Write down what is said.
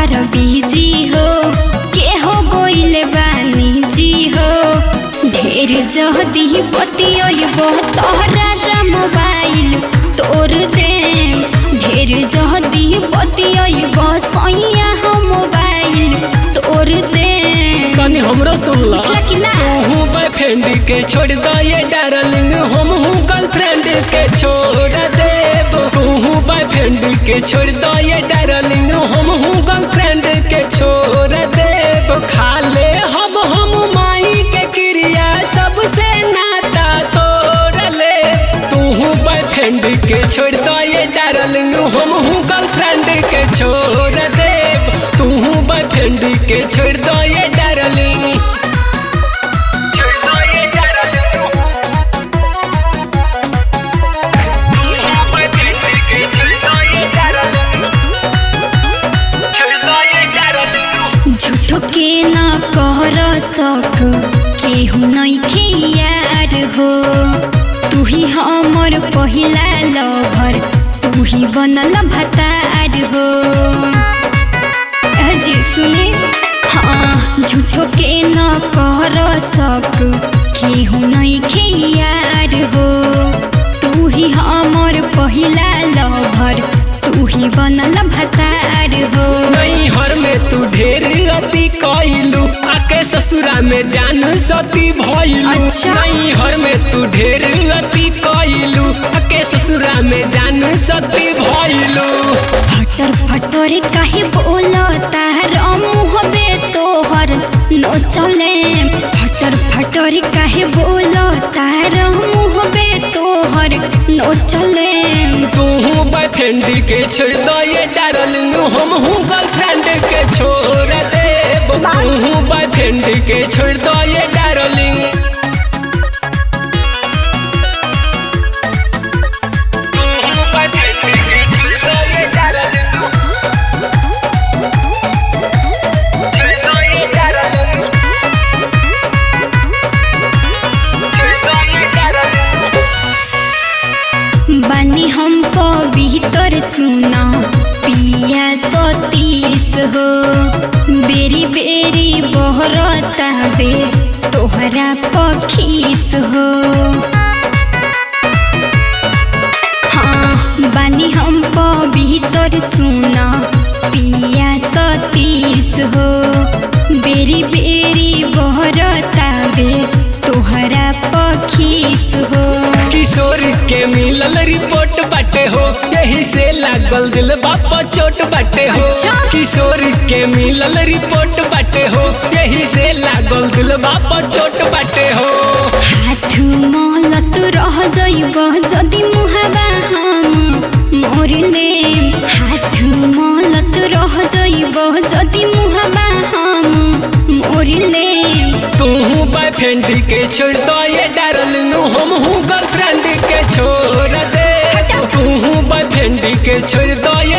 रहतार busy हो के हो गोइले बानी जी हो ढेर जहदी बतियब तोहरा जा मोबाइल तोर दे ढेर जहदी बतियब सैया हो मोबाइल तोर दे तनी हमरो सुनला बुझला कि ना? तू बॉयफ्रेंड के छोड़ द ये डार्लिंग हम हूँ गर्लफ्रेंड के छोड़ देब तू बॉयफ्रेंड के छोड़ द ये डार्लिंग हम हूँ गर्लफ्रेंड के छोड़ देब खा ले हम हम माई के क्रिया सबसे नाता तोड़ ले तू बॉयफ्रेंड के छोड़ द ये डार्लिंग हम हूँ गर्लफ्रेंड के छोड़ देब तू बॉयफ्रेंड के छोड़ दो ये डार्लिंग छोड़ दो ये डार्लिंग बॉयफ्रेंड के छोड़ दो ये डार्लिंग छोड़ दो ये डार्लिंग झूठो के न कर सक केहू नइखे यार हो तू ही हमर पहिला लभर तू ही बनल भतार हो ए जी सुने हाँ झूठो के न कर सक केहू नइखे यार हो तू ही हमर पहिला लभर तू ही बनल भतार हो नहीं हर में तू ढेर अति कइलू आके ससुरा में जान सती भइलू अच्छा। नहीं हर में तू ढेर अति कइलू आके ससुरा में जान सती भइलू फटर फटर काहे बोलो तार मुहबे तोहर नो चले फटर फटर काहे बोलो तार मुहबे तोहर नो चले तू बॉयफ्रेंड के छोड़ दो ये डार्लिंग हम हूँ गर्लफ्रेंड के छोड़ देब तू बॉयफ्रेंड के छोड़ दो ये डार्लिंग तू बॉयफ्रेंड के छोड़ दो ये डार्लिंग छोड़ दो ये डार्लिंग छोड़ दो ये डार्लिंग बानी हम भीतर सुना पिया सतीस हो बेरी बेरी बहरता बे तोहरा पखीस हो हाँ बानी हम भीतर सुना पिया सतीस हो बेरी बेरी बहरता बे तोहरा पखीस हो किशोर के मिलल रिपोर्ट बाटे हो यही से लागल दिल बापा चोट बाटे हो अच्छा। किशोर के मिलल रिपोर्ट बाटे हो यही से लागल दिल बापा चोट बाटे हो हाथ मलत रह जइब जदि मुहावा हम मोरले हाथ मलत रह जइब जदि मुहावा हम मोरले तू बॉयफ्रेंड के छोड़ दो ये डार्लिंग हम हूँ गर्लफ्रेंड के छोड़ दे तू बॉयफ्रेंड के छोड़ दो ये